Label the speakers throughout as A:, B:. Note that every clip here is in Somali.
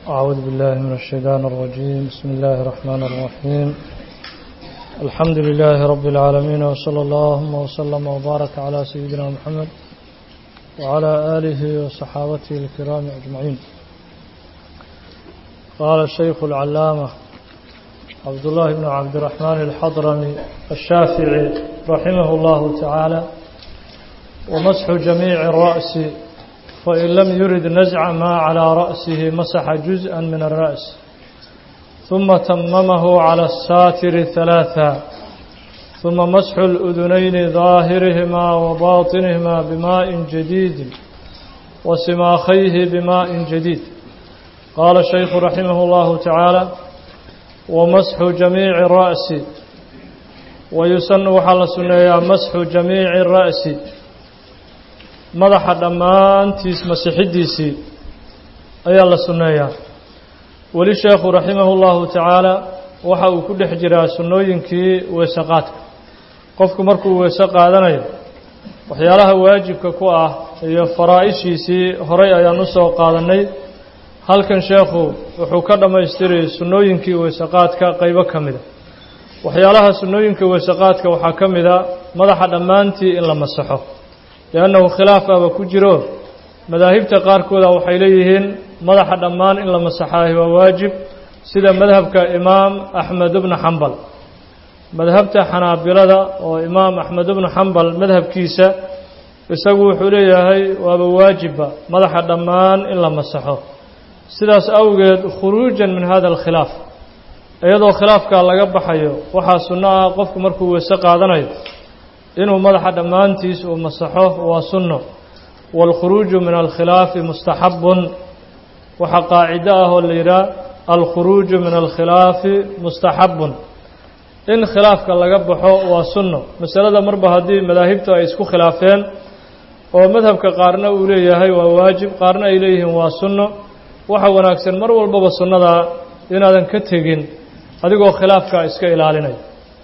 A: أعوذ بالله من الشيطان الرجيم بسم الله الرحمن الرحيم الحمد لله رب العالمين وصلى اللهم وسلم وبارك على سيدنا محمد وعلى آله وصحابته الكرام أجمعين قال الشيخ العلامة عبد الله بن عبد الرحمن الحضرمي الشافعي رحمه الله تعالى ومسح جميع الرأس فإن لم يرد نزع ما على رأسه مسح جزءا من الرأس ثم تممه على الساتر ثلاثا ثم مسح الأذنين ظاهرهما وباطنهما بماء جديد وسماخيه بماء جديد قال الشيخ رحمه الله تعالى ومسح جميع الرأس ويسن وحل سنيا مسح جميع الرأس madaxa dhammaantiis masixidiisii ayaa la sunneeyaa weli sheekhu raximahu llahu tacaala waxa uu ku dhex jiraa sunnooyinkii weese qaadka qofku markuu weese qaadanayo waxyaalaha waajibka ku ah iyo faraa-ishiisii horay ayaan u soo qaadannay halkan sheekhu wuxuu ka dhammaystiray sunnooyinkii weese qaadka qaybo ka mida waxyaalaha sunnooyinka weese qaadka waxaa ka mida madaxa dhammaantii in la masaxo liannahu khilaafaba ku jiro madaahibta qaarkooda waxay leeyihiin madaxa dhammaan in la masaxaayo waa waajib sida madhabka imaam axmed bnu xambal madhabta xanaabilada oo imaam axmed bnu xambal madhabkiisa isagu wuxuu leeyahay waaba waajibba madaxa dhammaan in la masaxo sidaas awgeed khuruujan min hada alkhilaaf iyadoo khilaafkaa laga baxayo waxaa sunno ah qofku markuu weese qaadanayo inuu madaxa dhammaantiis uu masaxo waa sunno wاlkhuruuju min alkhilaafi mustaxabun waxaa qaacido ah oo la yidhaah alkhuruuju min alkhilaafi mustaxabun in khilaafka laga baxo waa sunno masalada marba haddii madaahibtu ay isku khilaafeen oo madhabka qaarna uu leeyahay waa waajib qaarna ay leeyihiin waa sunno waxa wanaagsan mar walbaba sunnadaa inaadan ka tegin adigoo khilaafka iska ilaalinaya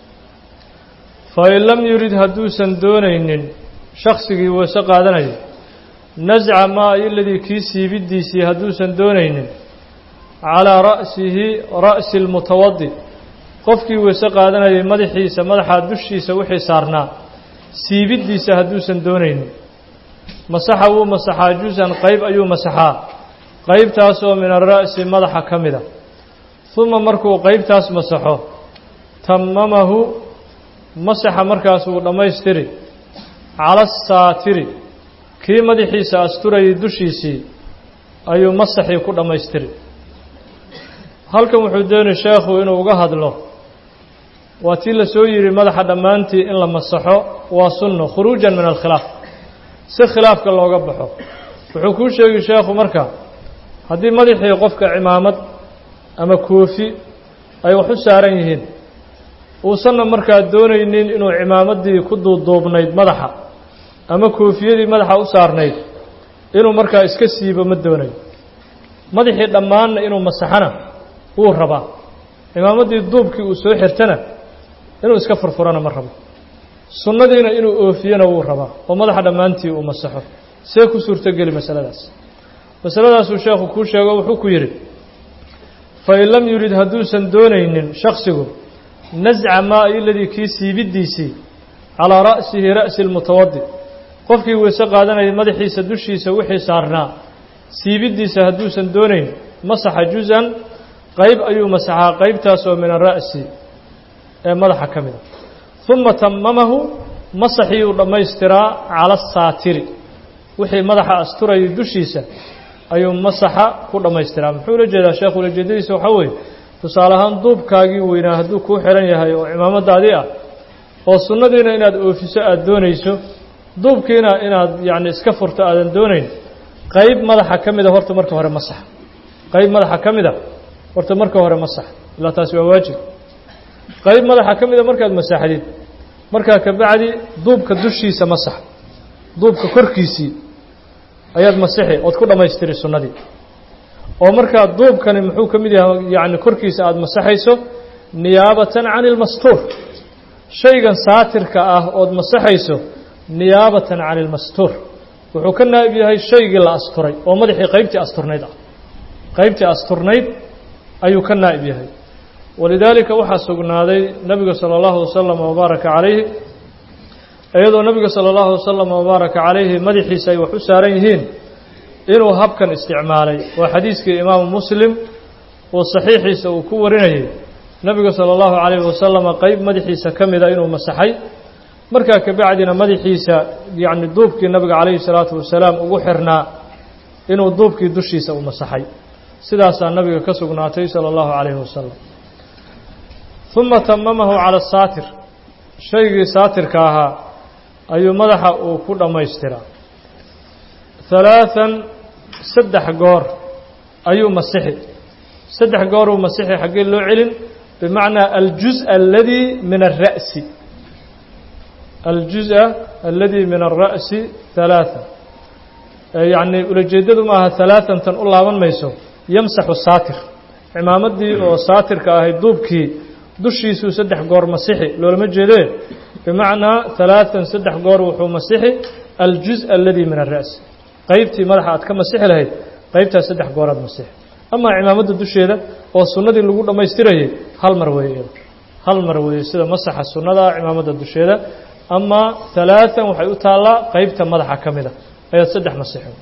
A: fain lam yurid hadduusan doonaynin shaksigii weese qaadanayo nasca maa iladii kii siibidiisii hadduusan doonaynin calaa ra'sihi ra'si lmutawadi qofkii weese qaadanayay madaxiisa madaxaa dushiisa wixii saarnaa siibidiisa hadduusan doonaynin masaxa wuu masaxaa jusan qayb ayuu masaxaa qaybtaasoo min ara'si madaxa ka mida uma markuu qaybtaas masaxo tamamahu masaxa markaas wuu dhammaystiri cala asaatiri kii madaxiisa asturayay dushiisii ayuu masaxii ku dhammaystiri halkan wuxuu doonay sheekhu inuu uga hadlo waa tii la soo yidhi madaxa dhammaantii in la masaxo waa sunno khuruujan min alkhilaaf si khilaafka looga baxo wuxuu kuu sheegi sheekhu marka haddii madaxii qofka cimaamad ama koofi ay wax u saaran yihiin uusanna markaa doonaynin inuu cimaamaddii ku duuduubnayd madaxa ama koofiyadii madaxa u saarnayd inuu markaa iska siibo ma doonayo madaxii dhammaanna inuu masaxana wuu rabaa cimaamaddii duubkii uu soo xirtana inuu iska furfurana ma rabo sunnadiina inuu oofiyona wuu rabaa oo madaxa dhammaantii uu masaxo see ku suurtogeli masaladaas masaladaasuu sheekhu kuu sheego wuxuu ku yidhi fain lam yurid hadduusan doonaynin shaksigu nasca maa iladii kii siibidiisii calaa ra'sihi ra'si lmutawadi qofkii weese qaadanayay madaxiisa dushiisa wixii saarnaa siibidiisa hadduusan doonayn masaxa juz-an qayb ayuu masaxaa qaybtaasoo min ara'si ee madaxa ka mida uma tamamahu masaxiiyuu dhammaystiraa cala asaatiri wixii madaxa asturayay dushiisa ayuu masaxa ku dhammaystiraa muxuu ula jeedaa sheekhu ulajeedadiisa waxaa weeye tusaale ahaan duubkaagii weynaa hadduu kuu xihan yahay oo cimaamadaadii ah oo sunnadiina inaad oofiso aada doonayso duubkiina inaad yacni iska furto aadan doonayn qayb madaxa ka mida horta marka hore masax qayb madaxa ka mida horta marka hore masax ilaa taasi waa waajib qayb madaxa ka mida markaad masaxdid markaa kabacdi duubka dushiisa masax duubka korkiisii ayaad masixi ood ku dhammaystiri sunnadii oo markaa duubkani muxuu ka mid yahay yacni korkiisa aada masaxayso niyaabatan can ilmastuur shaygan saatirka ah ood masaxayso niyaabatan can ilmastuur wuxuu ka naa'ib yahay shaygii la asturay oo madaxii qaybtii asturnayd ah qaybtii asturnayd ayuu ka naa'ib yahay walidaalika waxaa sugnaaday nebiga sala allahu wasalam wabaaraka calayhi iyadoo nebiga sala allahu wasalam wabaaraka calayhi madaxiisa ay wax u saaran yihiin inuu habkan isticmaalay waa xadiiskii imaamu muslim uu saxiixiisa uu ku warinayay nebiga sala allahu calayhi wasalama qeyb madaxiisa ka mida inuu masaxay markaa kabacdina madaxiisa yacni duubkii nabiga calayhi salaatu wasalaam ugu xirnaa inuu duubkii dushiisa u masaxay sidaasaa nabiga ka sugnaatay sala allahu calayhi wasalam uma tamamahu cala asaatir shaygii saatirka ahaa ayuu madaxa uu ku dhammaystiraa halaathan saddex goor ayuu masixi saddex gooruu masixi xaggee loo celin bimacnaa aljuz aladii min alra'si aljuزء aladi min الra'si ثalaaثa yacni ulajeedadu maaha ثalaaثantan u laaban mayso yamsaxu saatir cimaamadii oo saatirka ahayd duubkii dushiisuu saddex goor masixi loolama jeedee bimacnaa ثalaaثan saddex goor wuxuu masixi aljuزء aladi min الra'si qeybtii madaxa aad ka masixi lahayd qeybtaas saddex gooraad masixi amaa cimaamadda dusheeda oo sunnadii lagu dhammaystirayay hal mar weeye hal mar weeye sida masaxa sunnada cimaamadda dusheeda amaa ثalaaثan waxay u taallaa qeybta madaxa ka mida ayaad saddex masixo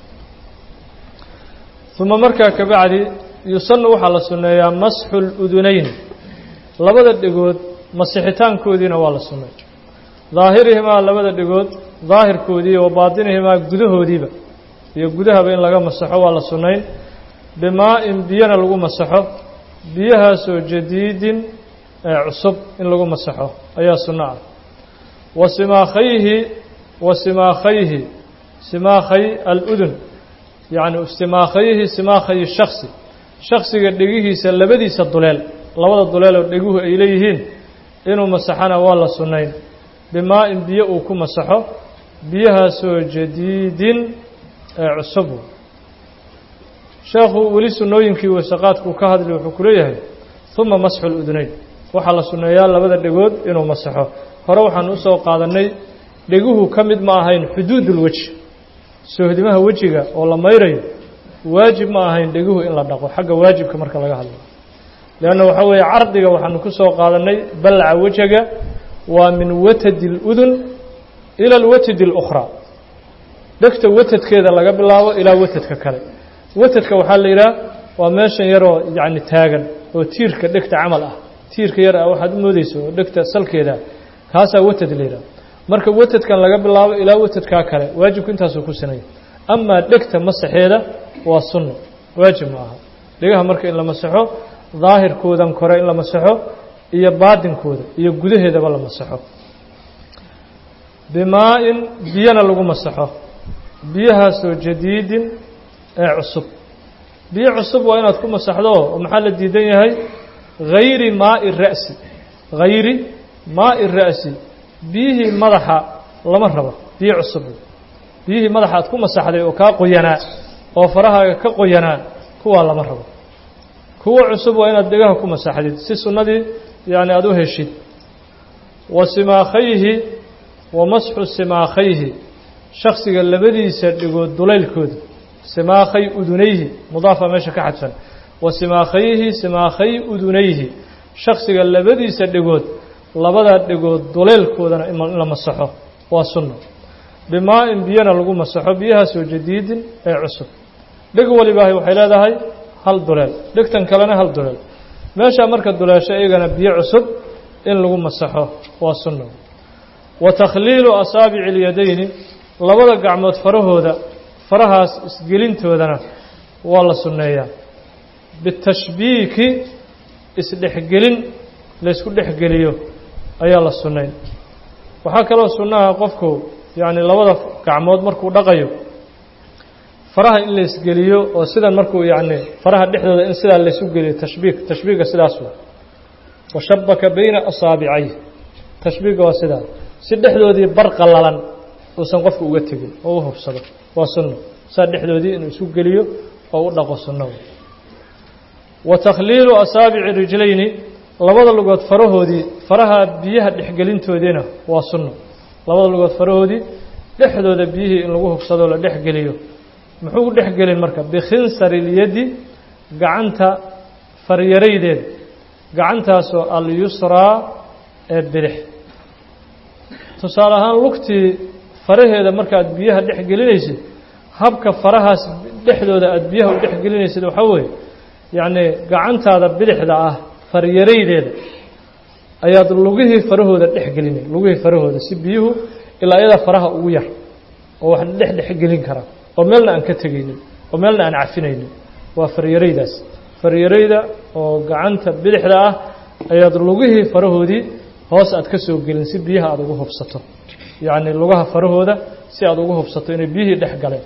A: uma markaa kabacdi yusanu waxaa la sunneeyaa masxu اludunayn labada dhegood masixitaankoodiina waa la sunnay daahirihimaa labada dhegood daahirkoodii wa baatinihimaa gudahoodiiba iyo gudahaba in laga masaxo waa la sunnayn bimaa-in biyana lagu masaxo biyahaasoo jadiidin ee cusub in lagu masaxo ayaa sunno ah wa simaakhayhi wa simaakhayhi simaakhay aludun yacni simaakhayhi simaakhayi shaksi shaksiga dhegihiisa labadiisa duleel labada duleel oo dheguhu ay leeyihiin inuu masaxana waa la sunnayn bimaa-in biyo uu ku masaxo biyahaasoo jadiidin ee cusub sheekhu weli sunnooyinkii wasaqaadkuu ka hadli wuxuu ku leeyahay uma masxu ludunayn waxaa la sunneeyaa labada dhegood inuu masaxo hore waxaan usoo qaadannay dheguhu ka mid ma ahayn xuduudulweji soohdimaha wejiga oo la mayrayo waajib ma ahayn dheguhu in la dhaqo xagga waajibka marka laga hadlayo leanna waxaa weeye cardiga waxaanu ku soo qaadannay ballaca wejaga waa min watadi اludun ila alwatadi اlukhraa dhegta watadkeeda laga bilaabo ilaa watadka kale watadka waxaa la yidhaha waa meeshan yaroo yacni taagan oo tiirka dhegta camal ah tiirka yar ah waxaad u moodeyso oo dhegta salkeeda kaasaa watad la yidhaha marka watadkan laga bilaabo ilaa watadkaa kale waajibku intaasuu ku sinaya amaa dhegta masaxeeda waa sunno waajib ma aha dhegaha marka in la masaxo daahirkoodan kore in la masaxo iyo baadinkooda iyo gudaheedaba la masaxo bimaa-in biyana lagu masaxo biyahaasoo jadiidin ee cusub biyo cusub waa inaad ku masaxdo oo maxaa la diidan yahay hayri maai ra'si hayri maai ra'si biyihii madaxa lama rabo biyo cusub biyihii madaxa aad ku masaxday oo kaa qoyanaa oo farahaaga ka qoyanaa kuwaa lama rabo kuwa cusub waa inaad dhegaha ku masaxdid si sunnadii yacni aada u heshid wa simaakhayhi wa masxu simaakhayhi shaksiga labadiisa dhigood dulaylkooda simaakhay udunayhi mudaafa meesha ka xadfan wa simaakhayhi simaakhay udunayhi shaksiga labadiisa dhegood labadaa dhegood duleylkoodana in la masaxo waa sunno bimaa-in biyana lagu masaxo biyahaasoo jadiidin ee cusub dheg walibaahi waxay leedahay hal duleel dhegtan kalena hal duleel meeshaa marka duleesho iyagana biyo cusub in lagu masaxo waa sunno wa takhliilu asaabici اlyadayni labada gacmood farahooda farahaas isgelintoodana waa la sunneeyaa bitashbiiki isdhexgelin laysku dhexgeliyo ayaa la sunnayn waxaa kaloo sunnaha qofku yacni labada gacmood markuu dhaqayo faraha in laysgeliyo oo sidan markuu yacni faraha dhexdooda in sidaa laysu geliyo tashbiik tashbiiga sidaas wa washabaka bayna asaabicay tashbiiga waa sidaa si dhexdoodii bar qallalan uusan qofku uga tegin oo u hubsado waa sunno saa dhexdoodii inuu isu geliyo oo u dhaqo sunno wa takhliilu asaabici rijlayni labada lugood farahoodii faraha biyaha dhexgelintoodiina waa sunno labada lugood farahoodii dhexdooda biyihii in lagu hubsadoo la dhexgeliyo muxuu u dhexgelin marka bikhinsari ilyadi gacanta faryaraydeeda gacantaasoo alyusraa ee bidix tusaale ahaan lugtii faraheeda markaaad biyaha dhex gelinaysid habka farahaas dhexdooda aada biyaha u dhex gelinaysid waxaa weeye yacnii gacantaada bidixda ah faryaraydeeda ayaad lugihii farahooda dhex gelinay lugihii farahooda si biyuhu ilaa iyadaa faraha ugu yar oo wax dhex dhex gelin kara oo meelna aan ka tegaynin oo meelna aan cafinaynin waa faryaraydaas faryarayda oo gacanta bidixda ah ayaad lugihii farahoodii hoos aad ka soo gelin si biyaha aada ugu hubsato yacni lugaha farahooda si aada ugu hubsato inay biyihii dhex galeen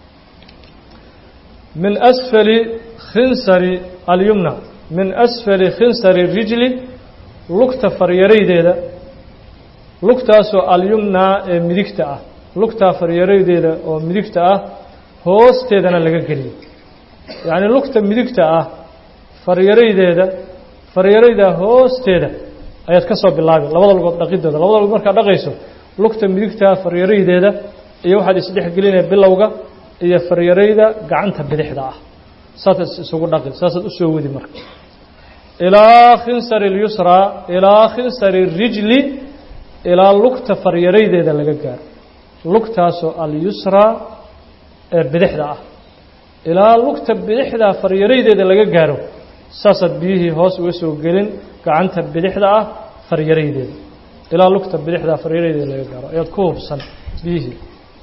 A: min asfali khinsari alyumna min asfali khinsari rijli lugta faryaraydeeda lugtaasoo alyumnaa ee midigta ah lugtaa faryaraydeeda oo midigta ah hoosteedana laga geliyo yacnii lugta midigta ah faryaraydeeda faryarayda hoosteeda ayaad ka soo bilaabi labada lugood dhaqidooda labada lugood markaad dhaqayso lugta midigta faryaraydeeda iyo waxaad isdhex gelinaya bilowga iyo faryarayda gacanta bidixda ah saasaad isugu dhaqi saasaad usoo wadi marka ilaa khinsari اlyusraa ilaa khinsari rijli ilaa lugta faryaraydeeda laga gaaro lugtaasoo alyusraa ee bidixda ah ilaa lugta bidixda faryaraydeeda laga gaaro saasaad biyihii hoos uga soo gelin gacanta bidixda ah faryaraydeeda ilaa lugta bidixda faryaraydeeda laga gaaro ayaad ku hubsan biyihii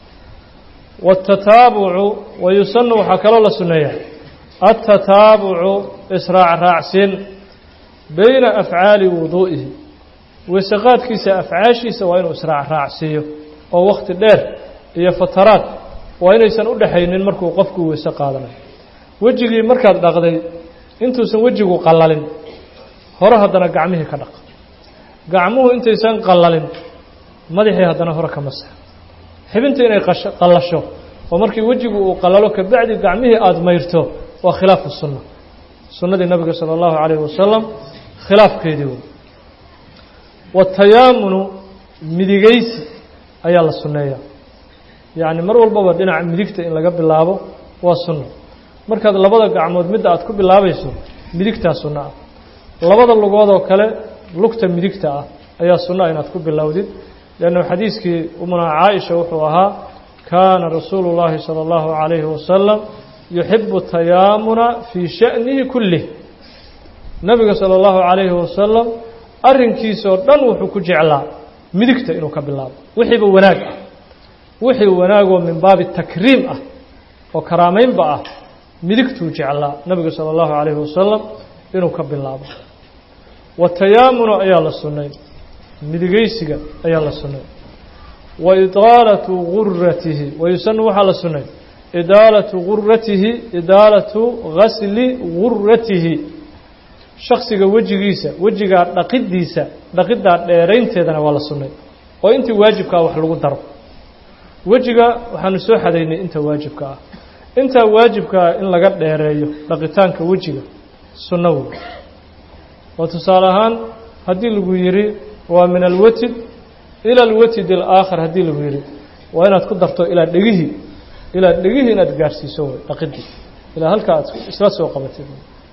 A: watataabucu wayusanu waxaa kaloo la sunneeyaa atataabucu israac raacsiin bayna afcaali wuduu'ihi weysaqaadkiisa afcaashiisa waa inuu israac raacsiiyo oo wakhti dheer iyo fataraad waa inaysan u dhexaynin markuu qofku weyse qaadanayo wejigii markaad dhaqday intuusan wejigu qallalin hore haddana gacmihii ka dhaq gacmuhu intaysan qallalin madaxii haddana hore ka masax xibinta inay qallasho oo markii wejigu uu qallalo kabacdi gacmihii aada mayrto waa khilaafu sunna sunnadii nabiga sala allahu calayhi wasalam khilaafkeedii wey watayaamunu midigaysi ayaa la sunneeyaa yacni mar walbaba dhinaca midigta in laga bilaabo waa sunno markaad labada gacmood midda aad ku bilaabayso midigtaa sunno ah labada lugoodoo kale lugta midigta ah ayaa sunno ah inaad ku bilowdid leannu xadiiskii umunaa caaisha wuxuu ahaa kaana rasuulu llaahi sala allahu calayhi wasalam yuxibu tayaamuna fii sha'nihi kullih nabiga sala allahu calayhi wasalam arrinkiisoo dhan wuxuu ku jeclaa midigta inuu ka bilaabo wixiiba wanaag ah wixii wanaagoo min baabi takriim ah oo karaamaynba ah midigtuu jeclaa nabiga sala allahu calayhi wasalam inuu ka bilaabo watayaamuna ayaa la sunnay midigaysiga ayaa la sunnay wa idaalatu guratihi wayusanu waxaa la sunnay idaalatu guratihi idaalatu gasli guratihi shaksiga wejigiisa wejigaa dhaqiddiisa dhaqiddaa dheeraynteedana waa la sunnay oo intii waajibkaa wax lagu daro wejiga waxaanu soo xadaynay inta waajibka ah intaa waajibkaa in laga dheereeyo dhaqitaanka wejiga sunno wey oo tusaale ahaan haddii lagu yidhi waa min alwatid ila alwatid alaakhar haddii lagu yidhi waa inaad ku darto ilaa dhegihii ilaa dhegihii inaad gaarhsiiso wey dhaqidii ilaa halkaa aad isla soo qabatid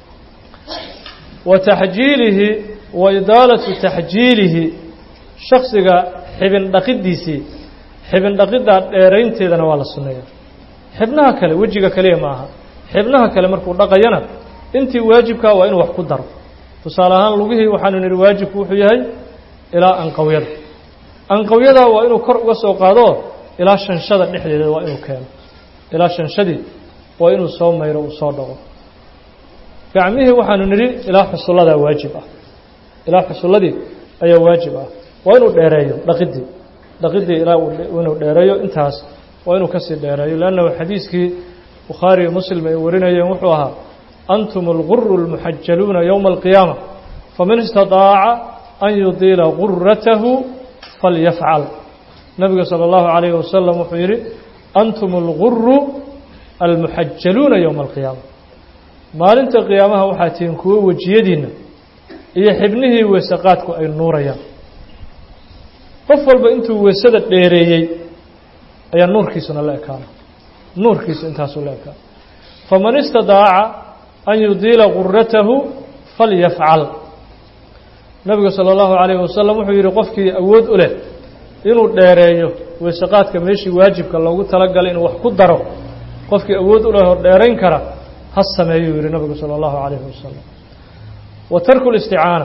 A: wa taxjiilihi wa idaalatu taxjiilihi shaksiga xibin dhaqiddiisii xibin dhaqiddaa dheeraynteedana waa la sunneeya xibnaha kale wejiga kaliya ma aha xibnaha kale markuu dhaqayana intii waajibkaa waa inuu wax ku daro tusaale ahaan lugihii waxaanu nidhi waajibku wuxuu yahay ilaa anqawyada anqawyada waa inuu kor uga soo qaado ilaa shanshada dhexdeeda waa inuu keeno ilaa shanshadii waa inuu soo mayro uu soo dhaqo gacmihii waxaanu nidhi ilaa xusulladaa waajib ah ilaa xusulladii ayaa waajib ah waa inuu dheereeyo dhaqidii dhaqidii ilaa inuu dheereeyo intaas waa inuu kasii dheereeyo leannahu xadiiskii bukhaari iyo muslim ay warinayeen wuxuu ahaa antum alguru اlmuxajaluuna yowma alqiyaama faman istadaaca an yudiila guratahu falyafcal nabiga salى اllahu calayhi wasalam wuxuu yidhi antum alguru almuxajaluuna yowma alqiyaama maalinta qiyaamaha waxaa tihiin kuwo wejiyadiinna iyo xibnihii weesaqaadku ay nuurayaan qof walba intuu weesada dheereeyey ayaa nuurkiisuna la ekaana nuurkiisu intaasuu la ekaana faman istadaaca an yudiila guratahu falyafcal nabigu sala allahu calayhi wasalam wuxuu yidhi qofkii awood u leh inuu dheereeyo weysaqaadka meeshii waajibka loogu talagalay inuu wax ku daro qofkii awood u leh oo dheerayn kara ha sameeyuu yidhi nabigu sala allahu calayhi wasalam wa tarku listicaana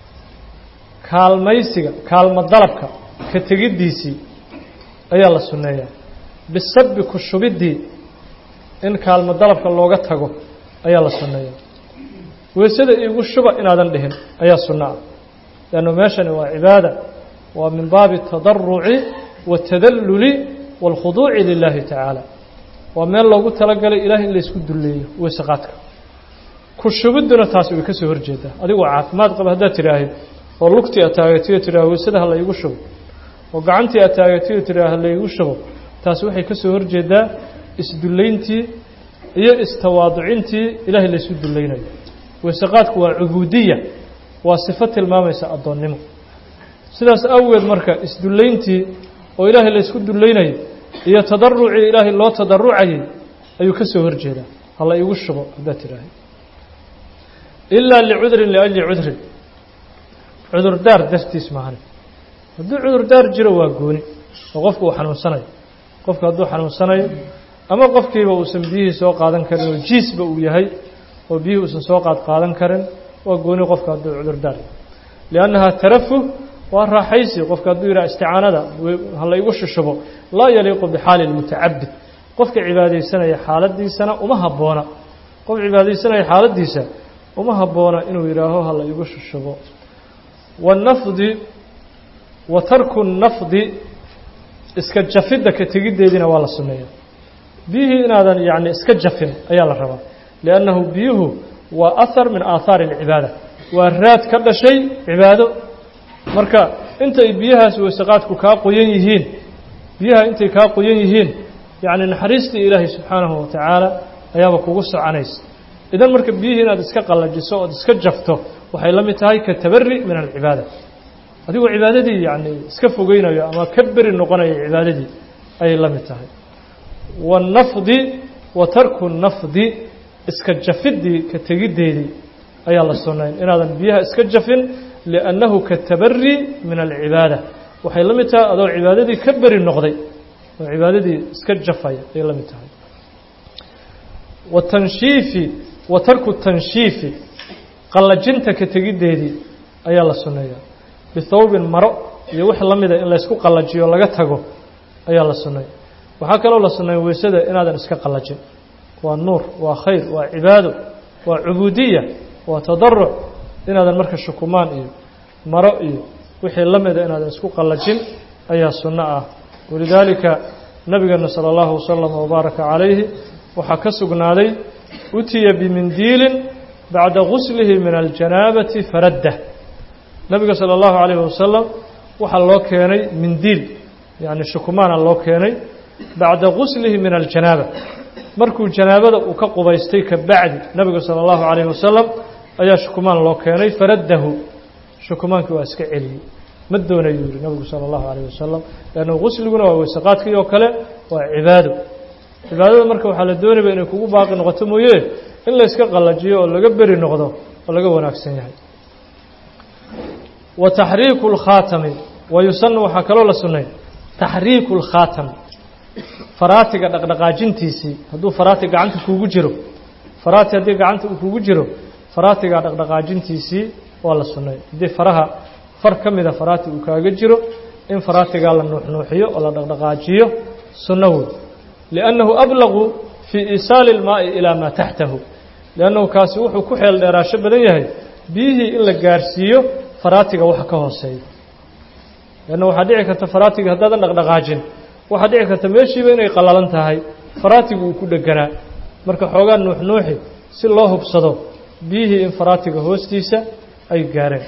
A: kaalmaysiga kaalmo dalabka ka tegiddiisii ayaa la sunneeyaa bisabi ku shubiddii in kaalmo dalabka looga tago ayaa la sunneeyaa weysada iigu shuba inaadan dhihin ayaa sunno ah leannu meeshani waa cibaada waa min baabi atadaruci waatadalluli waalkhuduuci lilaahi tacaala waa meel loogu talagalay ilaah in laysku dulleeyo weysaqaadka ku shubidduna taasi way ka soo horjeedaa adigoo caafimaad qaba haddaad tidhaahid oo lugtii aad taagatiyo tidhaah weysada ha laygu shubo oo gacantii aad taagatiyo tidhaah ha laygu shubo taasi waxay ka soo horjeedaa isdullayntii iyo istawaaducintii ilaahay laysu dullaynayo weysaqaadku waa cubuudiya waa sifo tilmaamaysa addoonnimo sidaas awgeed marka isdullayntii oo ilaahay laysku dullaynayo iyo tadarucii ilaahay loo tadarucayay ayuu ka soo horjeedaa ha la igu shubo haddaad tidhaahay ilaa licudrin liajli cudrin cudurdaar dartiis maahane hadduu cudurdaar jiro waa gooni oo qofku uu xanuunsanayo qofku hadduu xanuunsanayo ama qofkiiba uusan biyihii soo qaadan karin oo jiisba uu yahay oo biyihii uusan soo qaad qaadan karin waa gooni qofka hadduu cudurdaar liannahaa tarafuh waa raaxaysi qofka hadduu yidhaha isticaanada ha la igu shushubo laa yaliiqu bixaali lmutacabid qofka cibaadaysanaya xaaladiisana uma habboona qof cibaadaysanaya xaaladiisa uma habboona inuu yidhaaho ha la igu shushubo wanafdi wa tarku nafdi iska jafidda ka tegiddeediina waa la sunneeya biyihii inaadan yacni iska jafin ayaa la rabaa liannahu biyuhu waa ahar min aathaari alcibaada waa raad ka dhashay cibaado marka intay biyahaas weysaqaadku kaa qoyan yihiin biyaha intay kaa qoyan yihiin yacni naxariistii ilaahay subxaanahu wa tacaala ayaaba kugu soconaysa idan marka biyihii inaad iska qallajiso ood iska jafto waxay la mid tahay ka tabari min alcibaada adigoo cibaadadii yacni iska fogeynayo ama ka beri noqonayo cibaadadii ayay la mid tahay waannafdi wa tarku nafdi iska jafiddii ka tegiddeedii ayaa la sunnayn inaadan biyaha iska jafin liannahu ka tabari min alcibaada waxay la mid tahay adoo cibaadadii ka beri noqday oo cibaadadii iska jafaya ayay la mid tahay watanshiifi wa tarku tanshiifi qallajinta ka tegiddeedii ayaa la sunneeyaa bithawbin maro iyo wix la mida in laysku qallajiyo laga tago ayaa la sunnay waxaa kaloo la sunnay weysada inaadan iska qallajin waa nuur waa khayr waa cibaado waa cubuudiya waa tadaruc inaadan marka shukumaan iyo maro iyo wixii la mida inaadan isku qallajin ayaa sunno ah walidaalika nabigeena sala allahu wasalam wabaaraka calayhi waxaa ka sugnaaday utiya bimindiilin bacda guslihi min aljanaabati faraddah nabiga sala allahu calayhi wasalam waxaa loo keenay mindiil yacni shukumaana loo keenay bacda guslihi min aljanaaba markuu janaabada uu ka qubaystay ka bacdi nabiga sala allahu calayhi wasalam ayaa shukumaan loo keenay faraddahu shukumaankii waa iska celiyey ma doonayuu yihi nabigu sala allahu calayh wasalam leanna gusliguna waa weysaqaadkii oo kale waa cibaado cibaadada marka waxaa la doonayba inay kugu baaqi noqoto mooye in layska qallajiyo oo laga beri noqdo oo laga wanaagsan yahay wa taxriiku lkhaatami wa yusanu waxaa kaloo la sunnay taxriiku lkhaatami faraatiga dhaqdhaqaajintiisii hadduu faraati gacanta kuugu jiro faraati haddii gacanta uu kugu jiro faraatiga dhaqdhaqaajintiisii waa la sunnay haddii faraha far ka mida faraati uu kaaga jiro in faraatigaa la nuuxnuuxiyo oo la dhaqdhaqaajiyo sunno wey liannahu ablaqu fii iisaali ilmaa'i ilaa maa taxtahu liannahu kaasi wuxuu ku xeel dheeraasho badan yahay biyihii in la gaarsiiyo faraatiga waxa ka hooseeya leanna waxaa dhici karta faraatiga haddaadan dhaqdhaqaajin waxaa dhici karta meeshiiba inay qallalan tahay faraatigu uu ku dheganaa marka xoogaa nuuxnuuxi si loo hubsado biyihii in faraatiga hoostiisa ay gaareen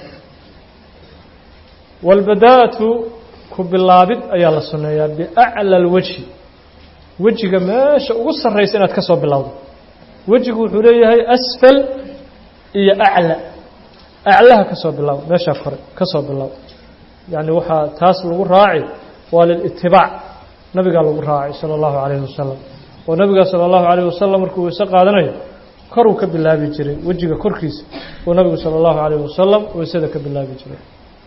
A: waalbadaa'atu ku bilaabid ayaa la sunneeyaa biacla alwejhi wejiga meesha ugu sarraysa inaad ka soo bilowdo wejigu wuxuu leeyahay asfal iyo acla aclaha ka soo bilow meeshaa kore ka soo bilow yacni waxaa taas lagu raaci waa lilitibaac nabigaa lagu raacay sala allahu calayhi wasalam oo nabiga sala allahu calayhi wasalam markuu weyse qaadanayo koruu ka bilaabi jiray wejiga korkiisa uu nabigu sala allahu calayh wasalam weysada ka bilaabi jiray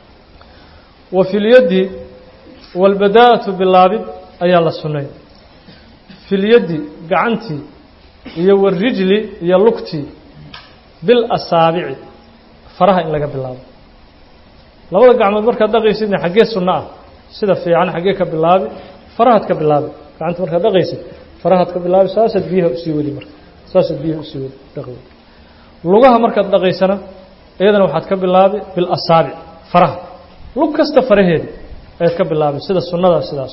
A: wa fi lyaddi walbadaa'atu bilaabid ayaa la sunnay filyaddi gacantii iyo warijli iyo lugtii bil asaabici faraha in laga bilaabo labada gacmood markaad dhaqaysidna xaggee sunno ah sida fiican xaggee ka bilaabi farahaad ka bilaabi gacanta markaad dhaqaysid farahaad ka bilaabi saasaad biyaha usii wadi marka saasaad biyaha usii wadi dhaqi lugaha markaad dhaqaysana iyadana waxaad ka bilaabi bil asaabic faraha lug kasta faraheeda ayaad ka bilaabi sida sunnadaa sidaas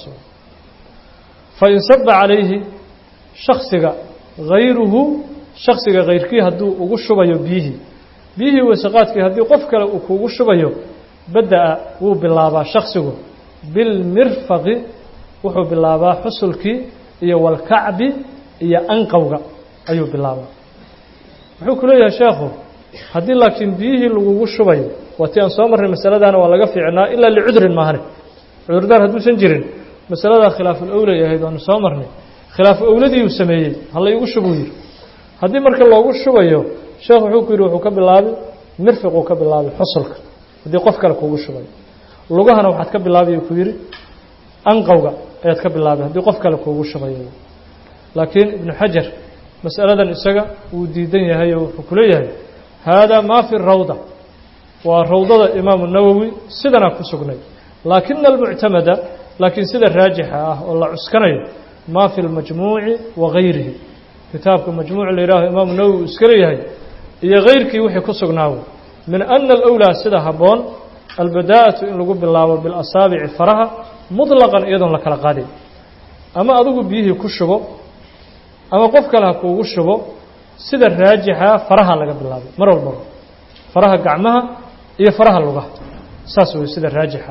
A: fa in saba calayhi shaksiga hayruhu shaksiga hayrkii hadduu ugu shubayo biyihii biyihii wasaqaadkii haddii qof kale uu kuugu shubayo bada-a wuu bilaabaa shaksigu bilmirfaqi wuxuu bilaabaa xusulkii iyo walkacbi iyo anqowga ayuu bilaabaa wuxuu ku leeyahay sheekhu haddii laakiin biyihii lagugu shubayo waa tii aan soo marnay masaladaana waa laga fiicnaa ilaa licudrin maahane cudurdaar hadduusan jirin masaladaa khilaaful owlay ahayd waanu soo marnay khilaafu owladiiuu sameeyey hala igu shubuu yidhi haddii marka loogu shubayo sheekh wuxuu ku yidhi wuxuu ka bilaabi mirfiquu ka bilaabi xusulka haddii qof kale kuugu shubayo lugahana waxaad ka bilaabi ku yidhi anqowga ayaad ka bilaabi haddii qof kale kuugu shubayo laakiin ibnu xajar masaladan isaga wuu diidan yahay oo wuxuu ku leeyahay haadaa maa fi rawda waa rawdada imaamu nawowi sidanaa ku sugnay laakina almuctamada laakiin sida raajixa ah oo la cuskanayo maa fi lmajmuuci wa gayrihi kitaabka majmuuc la yihaaho imaamu nawowi uu iska leeyahay iyo kayrkii wixii ku sugnaawo min ana alawlaa sida habboon albadaa'atu in lagu bilaabo bilasaabici faraha muطlaqan iyadoon la kala qaadin ama adigu biyihii ku shubo ama qof kale ha kuugu shubo sida raajixa faraha laga bilaabay mar walbaba faraha gacmaha iyo faraha lugaha saas wey sida raajixa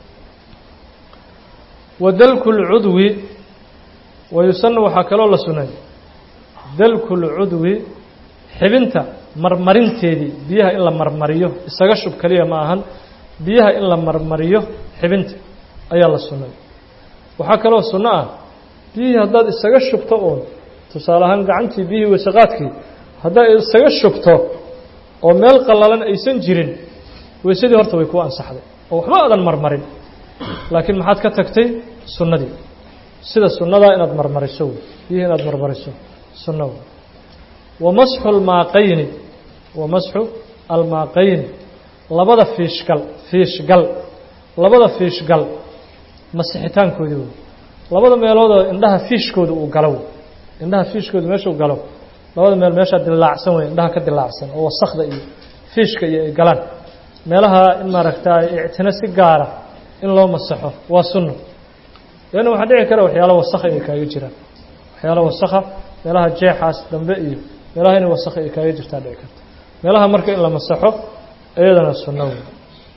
A: wa dalku lcudwi wayusana waxaa kaloo la sunay dalku lcudwi xibinta marmarinteedii biyaha in la marmariyo isaga shub keliya ma ahan biyaha in la marmariyo xibinta ayaa la sunnay waxaa kaloo sunno ah biyihii haddaad isaga shubto uun tusaale ahaan gacantii biyihii wasaqaadkii haddaad isaga shubto oo meel qallalan aysan jirin weysadii horta way kuu ansaxday oo waxba aadan marmarin laakiin maxaad ka tagtay sunnadii sida sunnadaa inaad marmariso wey biyihii inaad marmariso sunno wey wa masxu almaaqayni wa masxu almaaqayni labada fiishgal fiishgal labada fiishgal masixitaankoodii wey labada meeloodoo indhaha fiishkooda uu galo wey indhaha fiishkooda meeshuu galo labada meel meeshaa dilaacsan wey indhaha ka dilaacsan oo wasakda iyo fiishka iyo ay galaan meelaha in maaragtaa ictino si gaara in loo masaxo waa sunno leanna waxaa dhici kara waxyaalo wasakha inay kaaga jiraan waxyaalo wasakha meelaha jeexaas dambe iyo meelaha inay wasakha ay kaaga jirtaa dhici karta meelaha marka in la masaxo iyadana sunno wey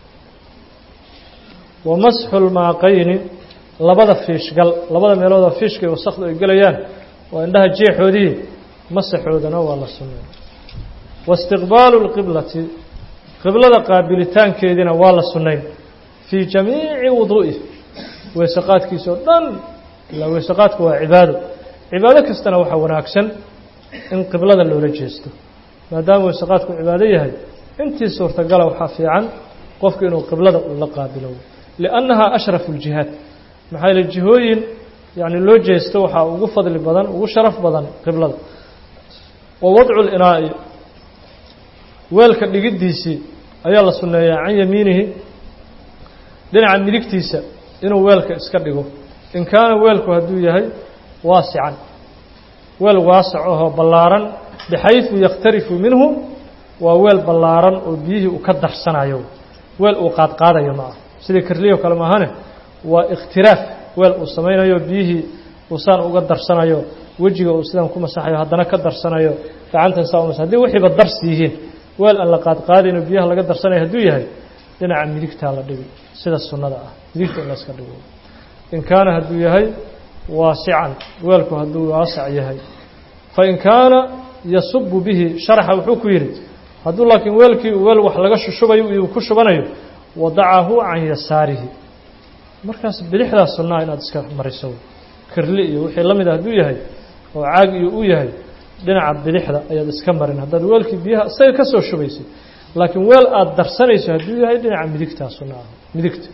A: wa masxu lmaaqayni labada fiishgal labada meeloodoo fiishka iyo wasakdu ay gelayaan waa indhaha jeexoodii masaxoodana waa la sunnay wa istiqbaalu lqiblati qiblada qaabilitaankeediina waa la sunnayn fii jamiici wuduu'i weysaqaadkiisa oo dhan ilaa weysaqaadku waa cibaado cibaado kastana waxaa wanaagsan in qiblada loola jeesto maadaama weysaqaadku cibaado yahay intii suurtagala waxaa fiican qofku inuu qiblada uu la qaabilo liannahaa ashrafu ljihaad maxaa yaele jihooyin yacni loo jeesto waxaa ugu fadli badan ugu sharaf badan qiblada wa wadcu linaa'i weelka dhigiddiisii ayaa la sunneeyaa can yamiinihi dhinaca midigtiisa inuu weelka iska dhigo in kaana weelku hadduu yahay waasican weel waasac ahoo ballaaran bixaysu yakhtarifu minhu waa weel ballaaran oo biyihii uu ka darsanayo weel uu qaadqaadayo ma ah sidii karliyo kale maahane waa ikhtiraaf weel uu samaynayo biyihii uu saan uga darsanayo wejiga uu sidan ku masaxayo haddana ka darsanayo gacantan saa umas haddii wixiiba darsi yihiin weel aan la qaadqaadayno biyaha laga darsanayo hadduu yahay dhinaca midigtaa la dhigi sida sunnada ah midigta in layska dhigo in kaana hadduu yahay waasican weelku hadduu waasac yahay fain kaana yasubu bihi sharaxa wuxuu ku yidhi hadduu laakiin weelkii weel wax laga shushubayo uu ku shubanayo wadacahu can yasaarihi markaas bidixdaa sunnaa inaad iska mariso kirli iyo wixii la mid a hadduu yahay oo caag iyo uu yahay dhinaca bidixda ayaad iska marin haddaad weelkii biyaha isaga ka soo shubaysay laakiin weel aada darsanayso hadduu yahay dhinaca midigtaa sunna ah midigta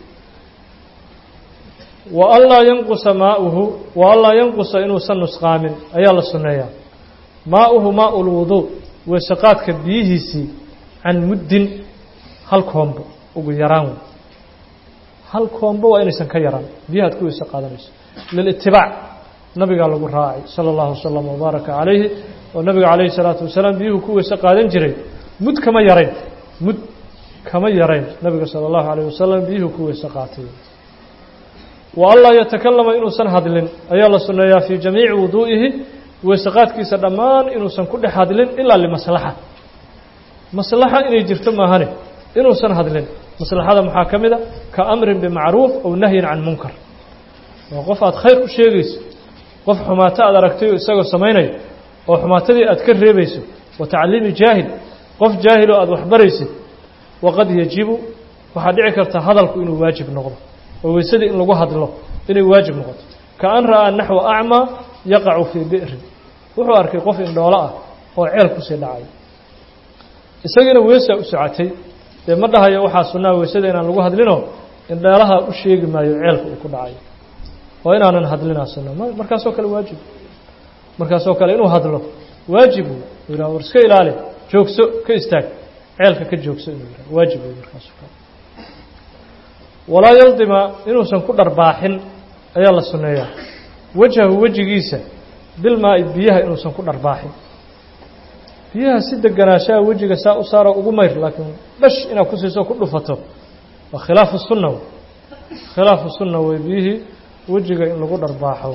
A: wa anlaa yanqusa maauhu wa anlaa yanqusa inuusan nusqaamin ayaa la sunneeyaa maauhu maau lwuduu weesaqaadka biyihiisii can muddin hal koombo ugu yaraan wey hal koombo waa inaysan ka yaraan biyaha ad ku weyse qaadanayso lilitibaac nabigaa lagu raacay sala allahu wasalam wabaaraka calayhi oo nabiga calayhi salaatu wasalaam biyuhu ku weyse qaadan jiray mud kama yarayn mud kama yarayn nabiga sala allahu calayh wasalam biyuhu ku weyse qaatay wa anlaa yatakalama inuusan hadlin ayaa la sunneeyaa fii jamiici wuduu'ihi weesaqaadkiisa dhammaan inuusan ku dhex hadlin ilaa limaslaxa maslaxa inay jirto maahane inuusan hadlin maslaxada maxaa ka mid a ka amrin bimacruuf aw nahyin can munkar waa qof aada khayr u sheegayso qof xumaato aad aragtay oo isagoo samaynaya oo xumaatadii aad ka reebayso wa tacliimi jaahil qof jaahiloo aada waxbaraysid waqad yajibu waxaa dhici karta hadalku inuu waajib noqdo oo weysadii in lagu hadlo inay waajib noqoto ka an ra'aa naxwa acmaa yaqacu fii bi'rin wuxuu arkay qof indhoolo ah oo ceel kusii dhacay isagiina weesaa u socotay dee ma dhahayo waxaa sunnaa weysada inaan lagu hadlinoo indheelaha u sheegi maayo ceelka uu ku dhacay oo inaanan hadlinaa sunna m markaasoo kale waajib markaasoo kale inuu hadlo waajib uu yidhaha war iska ilaali joogso ka istaag ceelka ka joogso inuu yidhaha waajib wey markaasoo kale walaa yaldima inuusan ku dharbaaxin ayaa la sunneeyaa wejhahu wejigiisa bilmaa-i biyaha inuusan ku dharbaaxin biyaha si deganaashaha wejiga saa u saaro ugu mayr laakiin dhash inaad ku siiso ku dhufato waa khilaafu sunna wey khilaafu sunna wey biyihii wejiga in lagu dharbaaxo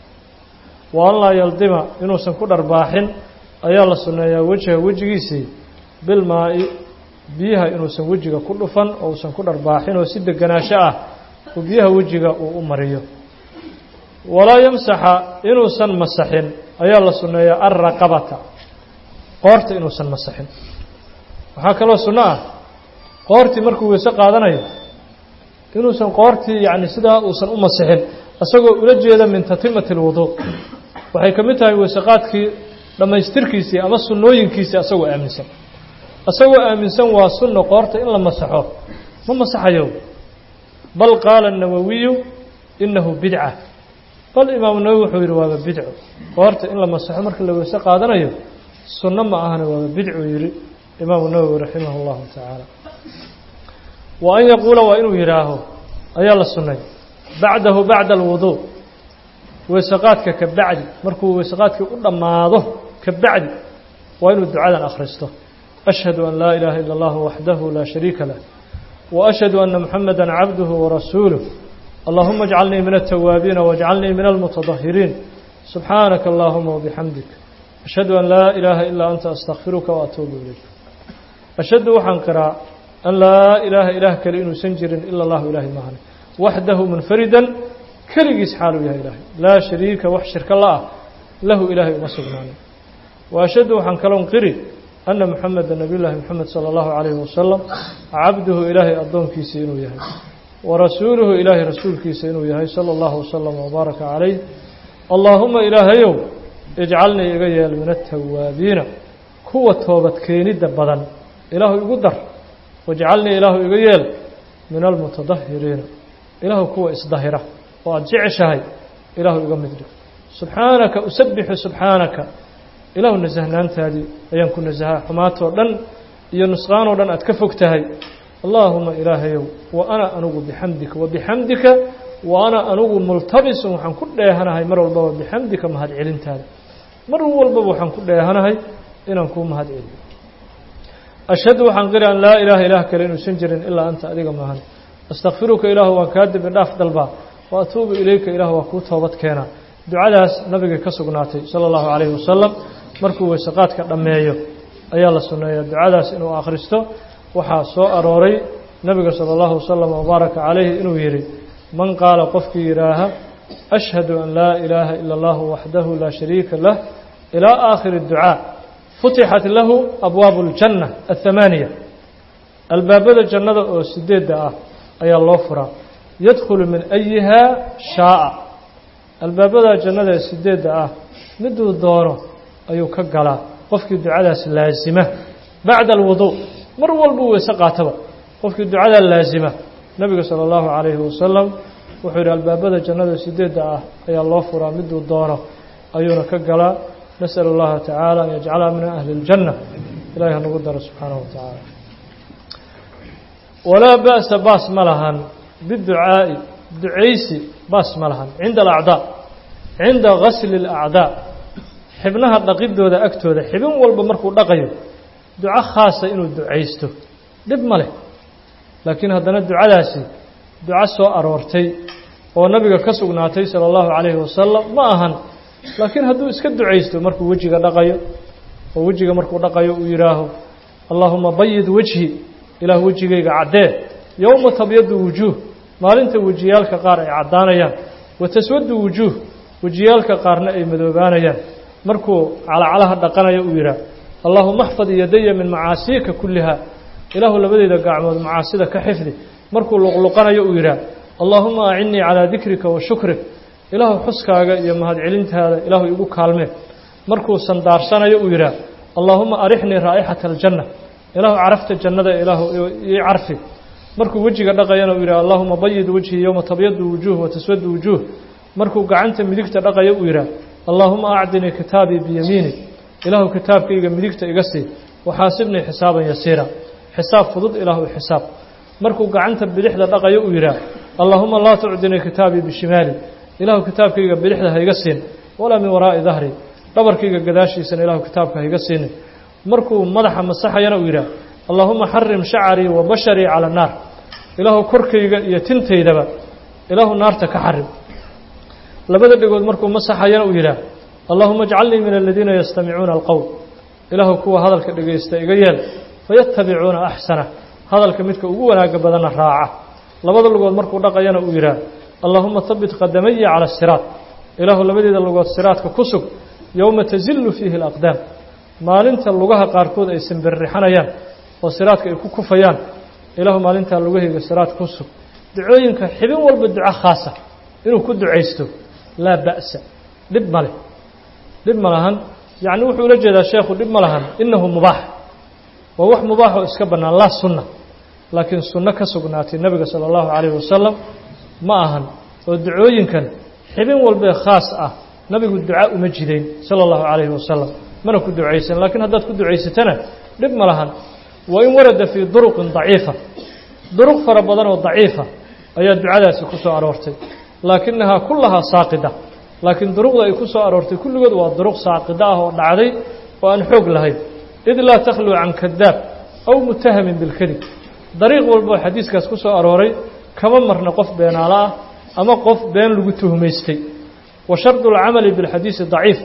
A: wa an laa yaldima inuusan ku dharbaaxin ayaa la sunneeyaa wejha wejigiisii bilmaa-i biyaha inuusan wejiga ku dhufan oo uusan ku dharbaaxin oo si deganaasho ah uu biyaha wejiga uu u mariyo walaa yamsaxa inuusan masaxin ayaa la sunneeyaa alraqabata qoorta inuusan masaxin waxaa kaloo sunno ah qoortii markuu weyse qaadanayo inuusan qoortii yacni sidaa uusan u masixin isagoo ula jeeda min tatimati alwuduu waxay ka mid tahay weysaqaadkii dhammaystirkiisii ama sunnooyinkiisii asagoo aaminsan isagoo aaminsan waa sunno qoorta in la masaxo ma masaxayo bal qaala الnawawiyu inahu bidca bal imaamu nawowi wuxuu yidhi waaba bidco qoorta in la masaxo marka la weyse qaadanayo sunno ma ahana waaba bidcuu yidhi imaamu nawowi raximah اllahu tacaala wa an yaquula waa inuu yidhaaho ayaa la sunnay bacdahu bacda alwuduu weysaqaadka ka bacdi markuu weysaqaadkii u dhammaado ka bacdi waa inuu ducadan akhristo ashhadu an laa ilaaha ila اllahu waxdahu laa shariika lah wa ashhadu ana muxameda cabduhu warasuuluh allahuma اjcalnii min altawaabiina wاjcalnii min almutadahiriin subxaanaka allahuma wabixamdik ashhadu an laa ilaaha ilaa anta astakfiruka waatuubu ilayk ashhadu waxaan qiraa an laa ilaaha ilaah kale inuusan jirin ila allahu ilaahay maahane waxdahu munfaridan keligiis xaaluu yahay ilaahay laa shariika wax shirka la ah lahu ilaahay uma sugnaanin wa ashhadu waxaan kaloon qiri anna muxameda nabiy llaahi moxamed sala allahu calayhi wasalam cabduhu ilaahay addoonkiisa inuu yahay wa rasuuluhu ilaahay rasuulkiisa inuu yahay sala allahu wasalam wabaaraka calayh allaahuma ilaahayow ijcalnii iga yeel min altawaabiina kuwa toobad keenidda badan ilaahu igu dar wajcalnii ilaahu iga yeel min almutadahiriina ilaahu kuwa isdahira oo aada jeceshahay ilaahu iga mid dhig subxaanaka usabixu subxaanaka ilaahu nasahnaantaadii ayaan ku nasahaa xumaatoo dhan iyo nusqaanoo dhan aad ka fog tahay allaahuma ilaahayow wa ana anugu bixamdika wa bixamdika wa ana anugu multabisun waxaan ku dheehanahay mar walbaba bixamdika mahad celintaada mar walbaba waxaan ku dheehanahay inaan kuu mahad celiyo ashhadu waxaan qiri an laa ilaaha ilaah kale inuusan jirin ilaa anta adiga maahan astakfiruka ilaahu waan kaa dembi dhaaf dalbaa wa atuubu ilayka ilaah waa kuu toobad keenaa ducadaas nabiga ka sugnaatay sala allahu calayhi wasalam markuu weysaqaadka dhammeeyo ayaa la sunneeyaa ducadaas inuu akhristo waxaa soo arooray nabiga sala allahu wasalam wabaaraka calayhi inuu yidhi man qaala qofkii yidhaaha ashhadu an laa ilaaha ila allahu waxdahu laa shariika lah ilaa aakhiri ducaa futixat lahu abwaabu اljanna aلthamaaniya albaabada jannada oo sideedda ah ayaa loo furaa yadkhulu min ayihaa shaaa albaabada jannada ee sideedda ah miduu doono ayuu ka galaa qofkii ducadaas laasima bacda alwuduu mar walbuu weyse qaataba qofkii ducadaa laasima nebiga sala allahu calayhi wasalam wuxuu yidhi albaabada jannada sideedda ah ayaa loo furaa miduu doono ayuuna ka galaa nasأl اllaha tacaala an yajcalha min ahli اljanna ilahi hanagu daro subxaanaه wa tacaala walaa ba'sa baas ma lahan biducaa'i ducaysi baas ma lahan cinda alacdaa cinda gasli اlacdaa xibnaha dhaqidooda agtooda xibin walba markuu dhaqayo duco khaasa inuu ducaysto dhib ma leh laakiin haddana ducadaasi duco soo aroortay oo nabiga ka sugnaatay salى اllahu calayhi wasalam ma ahan laakiin hadduu iska ducaysto markuu wejiga dhaqayo oo wejiga markuu dhaqayo uu yidhaaho allaahuma bayid wejhi ilaah wejigayga caddee yowma tabyadu wujuuh maalinta wejiyaalka qaar ay caddaanayaan wa taswadu wujuuh wejiyaalka qaarna ay madoobaanayaan markuu calacalaha dhaqanayo uu yidhaah allaahuma axfad yadaya min macaasiika kulliha ilaahu labadeyda gacmood macaasida ka xifdi markuu luqluqanayo uu yidhaah allaahuma acinnii calaa dikrika wa shukrik ilaahu xuskaaga iyo mahadcelintaada ilaahu igu kaalmee markuu sandaarsanayo uu yidhaah allaahuma arixnii raa'ixata aljanna ilaahu carafta jannada ilaahu ii carfi markuu wejiga dhaqayana uu yidhah allaahuma bayid wejhii yowma tabyadu wujuuh wa taswadu wujuuh markuu gacanta midigta dhaqayo uu yidhaah allaahuma acdinii kitaabii biyamiini ilaahu kitaabkayga midigta iga sii waxaasibnii xisaaban yasiira xisaab fudud ilaahu xisaab markuu gacanta bidixda dhaqayo uu yidhaah allaahuma laa tucdinii kitaabii bishimaali ilaahu kitaabkayga bidixda hayga siin walaa min waraa'i dahri dhabarkayga gadaashiisana ilaahu kitaabka hayga siinin markuu madaxa masaxayana uu yidhaah allaahuma xarim shacarii wa basharii cala annaar ilaahu korkayga iyo tintaydaba ilaahu naarta ka xarim labada dhegood markuu masaxayana uu yidhaah allaahuma ajcalnii min aladiina yastamicuuna alqowl ilaahu kuwa hadalka dhegaysta iga yeel fayatabicuuna axsana hadalka midka ugu wanaagga badanna raaca labada lugood markuu dhaqayana uu yidhaah allaahuma habit qadamaya cala asiraat ilaahu labadeeda lugood siraadka ku sug yowma tazillu fiihi alaqdaam maalinta lugaha qaarkood ay simbirrixanayaan oo siraadka ay ku kufayaan ilaahu maalintaa lugahayga siraad ku sug ducooyinka xibin walba duco khaasa inuu ku ducaysto laa ba'sa dhib ma leh dhib ma lahan yacni wuxuu ula jeedaa sheekhu dhib ma lahan innahu mubaax waa wax mubaaxoo iska bannaan laa sunna laakiin sunno ka sugnaatay nebiga sala allahu calayhi wasalam ma ahan oo ducooyinkan xibin walbee khaas ah nabigu duca uma jidayn sala allahu calayhi wasalam mana ku ducaysan laakiin haddaad ku ducaysatana dhib ma lahan wa in warada fii duruqin daciifa duruq fara badan oo daciifa ayaa ducadaasi ku soo aroortay laakinahaa kullahaa saaqida laakiin duruqda ay ku soo aroortay kulligood waa duruq saaqida ah oo dhacday oo aan xoog lahayn id laa takhluu can kadaab aw mutahamin bilkadib dariiq walboo xadiiskaas ku soo arooray kama marna qof beenaalo ah ama qof been lagu tuhmaystay wa shardu alcamali bilxadiisi daciif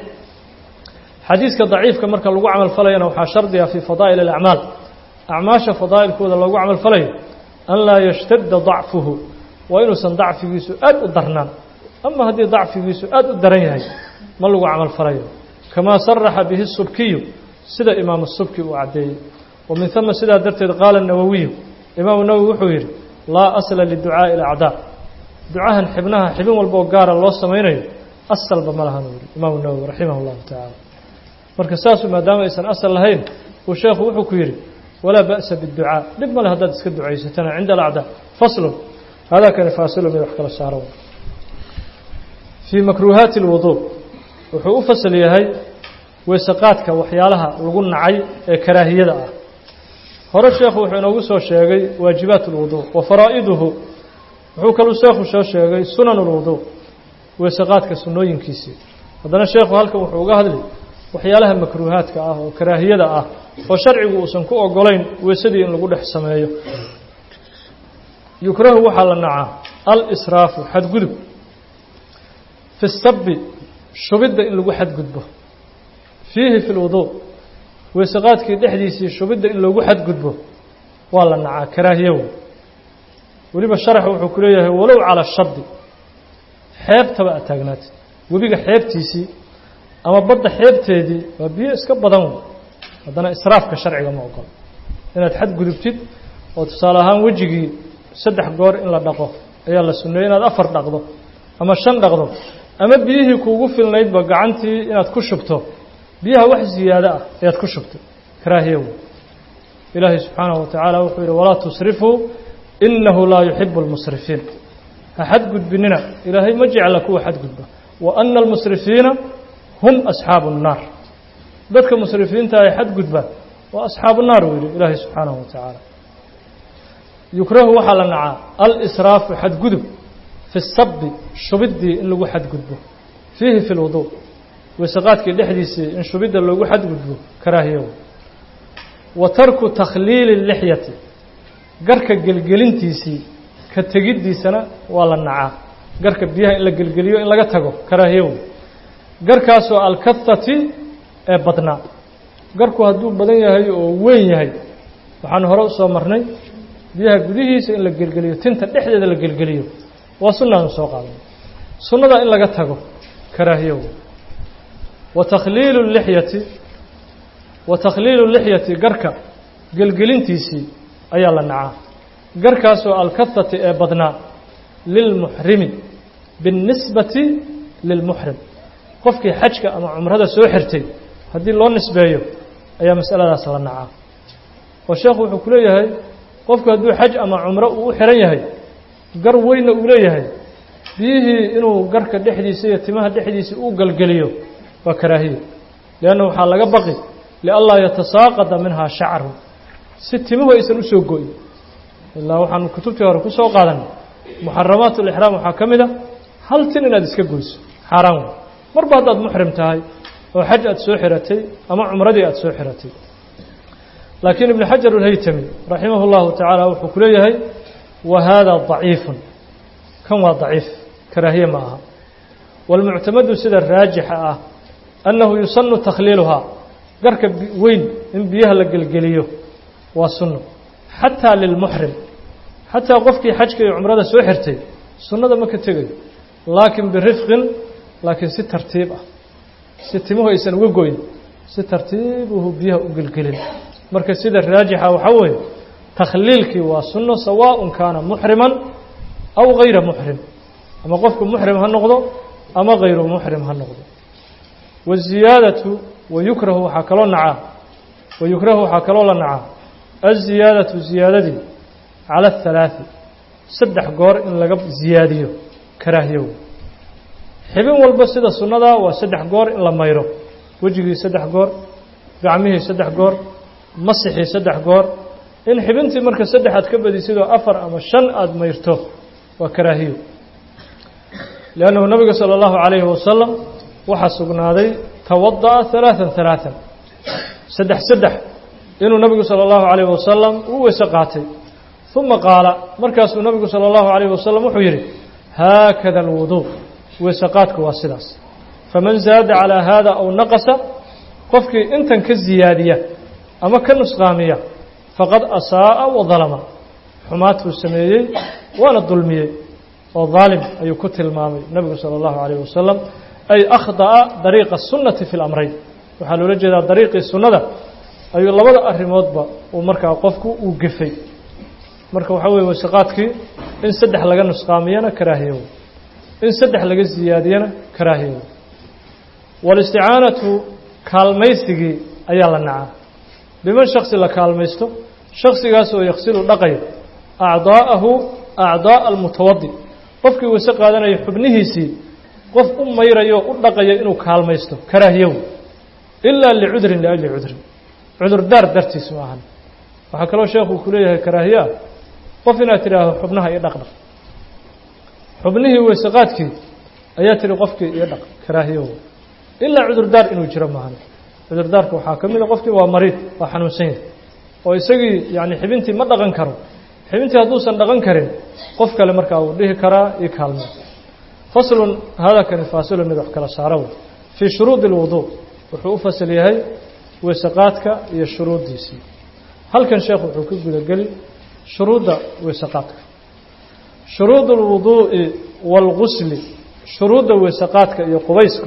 A: xadiiska daciifka marka lagu camal falayana waxaa shardiga fii fadaa'il alacmaal acmaasha fadaa'ilkooda loogu camal falayo an laa yashtadda dacfuhu waa inuusan dacfigiisu aad u darnaan ama haddii dacfigiisu aad u daran yahay ma lagu camal falayo kamaa saraxa bihi subkiyu sida imaamu subki uu caddeeyey wa min hama sidaa darteed qaala nawowiyu imaamu nawowi wuxuu yidhi laa asla liducaa'i alacdaa ducahan xibnaha xibin walboo gaara loo samaynayo asalba ma lahan uu yihi imaamu nawowi raximah llahu tacaala marka saasu maadaama aysan asal lahayn uu sheekhu wuxuu ku yidhi walaa ba'sa biاdducaa dhib male haddaad iska ducaysatana cinda alacdaa faslun hada kani faasilu mid wax kala saaro fii makruuhaati اlwuduu wuxuu u fasal yahay weesaqaadka waxyaalaha lagu nacay ee karaahiyada ah hore sheekhu wuxuu inoogu soo sheegay waajibaat اlwuduu wa faraa'iduhu wuxuu kaluu sheekhu soo sheegay sunan اlwuduu weesaqaadka sunnooyinkiisii haddana sheekhu halkan wuxuu uga hadli waxyaalaha makruuhaadka ah oo karaahiyada ah oo sharcigu uusan ku ogolayn weesadii in lagu dhex sameeyo yukrahu waxaa la nacaa al-israafu xadgudub fi sabi shubidda in lagu xadgudbo fiihi fi lwuduu weesaqaadkii dhexdiisii shubidda in lagu xadgudbo waa la nacaa karaahiyo wey weliba sharax wuxuu ku leeyahay walow calaa shadi xeebtaba aad taagnaatid webiga xeebtiisii ama badda xeebteedii waa biyo iska badan wey haddana israafka sharciga ma ogolo inaad xadgudubtid oo tusaale ahaan wejigii saddex goor in la dhaqo ayaa la sunneeyey inaad afar dhaqdo ama shan dhaqdo ama biyihii kuugu filnaydba gacantii inaad ku shubto biyaha wax ziyaado ah ayaad ku shubtay karaahiya wey ilaahay subxaanahu wa tacaala wuxuu yidhi walaa tusrifuu inahu laa yuxibu اlmusrifiin ha xadgudbinina ilaahay ma jecla kuwa xadgudba wa ana almusrifiina hum asxaabu الnaar dadka musrifiinta ay xadgudba waa asxaabu naar uu yidhi ilaahay subxaanahu wa tacaala yukrahu waxaa la nacaa alsraafu xadgudub fi sabi shubiddii in lagu xadgudbo fiihi fi lwudu weysaqaadkii dhexdiisii in shubidda loogu xadgudbo karaahiyo wa tarku takhliili lixyati garka gelgelintiisii ka tegiddiisana waa la nacaa garka biyaha in la gelgeliyo in laga tago karaahiyo garkaasoo alkathati ee badnaa garku hadduu badan yahay oo weyn yahay waxaan hore usoo marnay biyaha gudihiisa in la gelgeliyo tinta dhexdeeda la gelgeliyo waa sunnaanu soo qaaday sunnada in laga tago karaahiyo wa takhliilu lixyati wa takhliilu lixyati garka gelgelintiisii ayaa la nacaa garkaasoo alkathati ee badnaa lilmuxrimi biاnnisbati lilmuxrim qofkii xajka ama cumrada soo xirtay haddii loo nisbeeyo ayaa masaladaas la nacaa oo sheekhu wuxuu ku leeyahay qofku hadduu xaj ama cumro uu u xihan yahay gar weynna uu leeyahay biyihii inuu garka dhexdiisa iyo timaha dhexdiisa uu galgeliyo waa karaahiya lianna waxaa laga baqi lianlaa yatasaaqada minhaa shacru si timuhu aysan usoo go-in ilaa waxaan kutubtii hore ku soo qaadanay muxaramaat ulixraam waxaa ka mid a hal tin inaad iska goyso xaaraan wey marba haddaad muxrim tahay oo xaj aad soo xiratay ama cumradii aad soo xiratay laakiin ibnu xajar alhaytami raximah اllahu tacaala wuxuu ku leeyahay wa hada ضaciifun kan waa daciif karaahiye ma aha wاlmuctamadu sida raajixa ah annahu yusanu takhliiluhaa garka weyn in biyaha la gelgeliyo waa sunno xataa lilmuxrim xataa qofkii xajka iyo cumrada soo xirtay sunnada ma ka tegayo laakiin birifqin laakiin si tartiib ah si timuhu aysan uga goyn si tartiibuhu biyaha u gelgelin marka sida raajixa waxaa weeye takhliilkii waa sunno sawaaءun kaana muxriman aw gayra muxrim ama qofku muxrim ha noqdo ama gayru muxrim ha noqdo waziyaadatu wayukrahu waxaa kaloo nacaa wayukrahu waxaa kaloo la nacaa aziyaadatu ziyaadadii cala ahalaaثi saddex goor in laga ziyaadiyo karaahiyow xibin walba sida sunnadaa waa saddex goor in la mayro wejigii saddex goor gacmihii saddex goor masixii saddex goor in xibintii marka saddex aad ka badisidoo afar ama shan aada mayrto waa karaahiyo liannahu nabiga sala allahu calayhi wasalam waxaa sugnaaday tawada'a halaatan halaatan saddex saddex inuu nabigu sala allahu calayhi wasalam u weyse qaatay uma qaala markaasuu nabigu sala allahu calayhi wasalam wuxuu yidhi haakada alwuduu weyse qaadku waa sidaas faman zaada calaa haada aw naqasa qofkii intan ka ziyaadiya ama ka nusqaamiya faqad asaa'a wa dalama xumaatuu sameeyey waana dulmiyey oo daalim ayuu ku tilmaamay nebigu sala allahu calayh wasalam ay akhda'a dariiqa sunnati fi lamrayn waxaa loola jeedaa dariiqii sunnada ayuu labada arrimoodba uu markaa qofku uu gefay marka waxaa weye wasaqaadkii in saddex laga nusqaamiyana karaahiyow in saddex laga siyaadiyana karaahiyow walisticaanatu kaalmaysigii ayaa la nacaa biman shaksi la kaalmaysto shaksigaas oo yaksilu dhaqaya acdaa'ahu acdaa'a almutawadi qofkii weyse qaadanaya xubnihiisii qof u mayrayo u dhaqaya inuu kaalmaysto karaahiyow ilaa licudrin liajli cudrin cudurdaar dartiis ma ahan waxaa kaloo sheekhu ku leeyahay karaahiyaa qof inaad tidhaaho xubnaha iyo dhaqdhaq xubnihii weyseqaadkii ayaa tihi qofkii iyo dhaq karaahiyow ilaa cudurdaar inuu jiro maahan cudurdaarka waxaa ka mida qofkii waa mariid waa xanuunsan yahay oo isagii yani xibintii ma dhaqan karo xibintii hadduusan dhaqan karin qof kale markaa uu dhihi karaa io kaalme faslun hadakani faasilun mid wax kala saaro wey fii shuruudi اlwuduu wuxuu u fasal yahay weysaqaadka iyo shuruuddiisii halkan sheekh wuxuu ka gudageli shuruudda weysaqaadka shuruud اlwuduu'i wاlgusli shuruudda weysaqaadka iyo qubaysku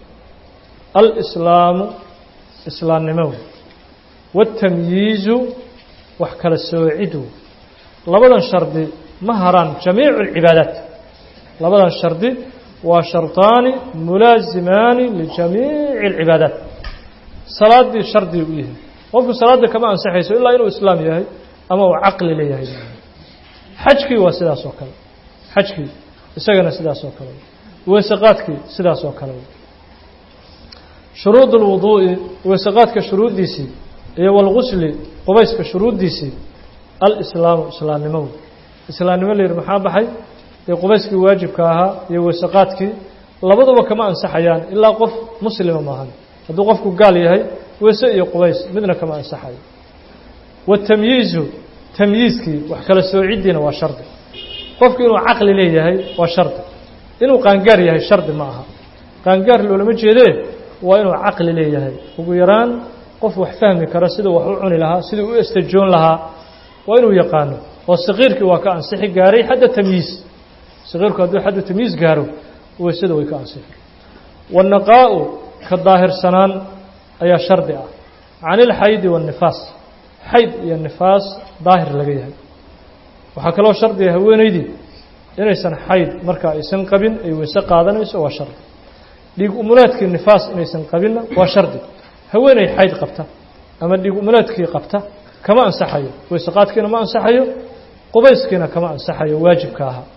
A: alislaamu islaamnimo wey waاtamyiizu wax kala soocidu labadan shardi ma haraan jamiicu اlcibaadaat labadan shardi waa sharطaani mulaasimaani lijamiici اlcibaadaat salaaddii shardi u yahay qofku salaadda kama ansaxayso ilaa inuu islaam yahay ama uu caqli leeyahay xajkii waa sidaas oo kale xajkii isagana sidaas oo kale weeseqaadkii sidaas oo kale shuruud اlwuduu'i weeseqaadka shuruuddiisii iyo walgusli qubayska shuruuddiisii alislaamu islaamnimow islaamnimo la yidhi maxaa baxay dee qubayskii waajibka ahaa iyo weeseqaadkii labaduba kama ansaxayaan ilaa qof muslima maahan hadduu qofku gaal yahay weese iyo qubays midna kama ansaxayo watamyiizu tamyiizkii wax kala soocidiina waa shardi qofku inuu caqli leeyahay waa shardi inuu qaangaar yahay shardi ma aha qaangaar loolama jeedee waa inuu caqli leeyahay ugu yaraan qof wax fahmi kara siduu wax u cuni lahaa siduu u estajoon lahaa waa inuu yaqaano oo saqiirkii waa ka ansixi gaaray xadda tamyiiz saqiirku hadduu xaddu tamyiiz gaaro weysada way ka ansixi waannaqaa'u ka daahirsanaan ayaa shardi ah can ilxaydi waannifaas xayd iyo nifaas daahir laga yahay waxaa kaloo shardiga haweenaydii inaysan xayd marka aysan qabin ay weyse qaadanayso waa shardi dhiig umuleedkii nifaas inaysan qabinna waa shardi haweenay xayd qabta ama dhiig umuleedkii qabta kama ansaxayo weyseqaadkiina ma ansaxayo qubayskiina kama ansaxayo waajibka ahaa